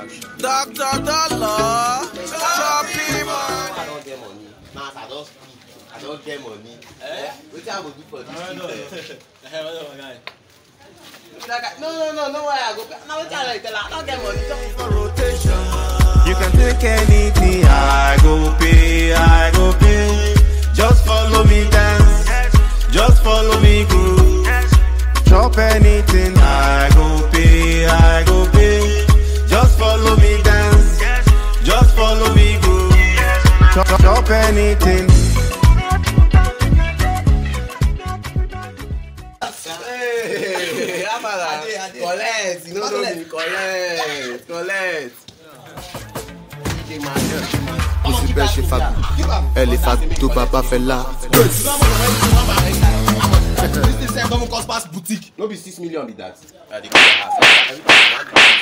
Dr. Dollar, choppy man. I don't get money. Mass, I don't speak. I don't get money. Eh? Wetin I go do for this street? eh? Like, I- No, no, no, no way I go. Now wetin I dey tell her? I don't get money. Just For rotation. You can take anything, I go pay, I go pay. Just follow me dance, just follow me groove. Chop anything, I go pay, I go pay. Just follow me dance, just follow me groove. Chop, chop, chop anything. Hey, Amara, collect, you no know me, collect, collect. kò sí bẹ́ẹ̀ ṣe fa ẹ lè fa tó bàbá fẹ́ la. This thing sef don cost pass boutique. No be six million be that.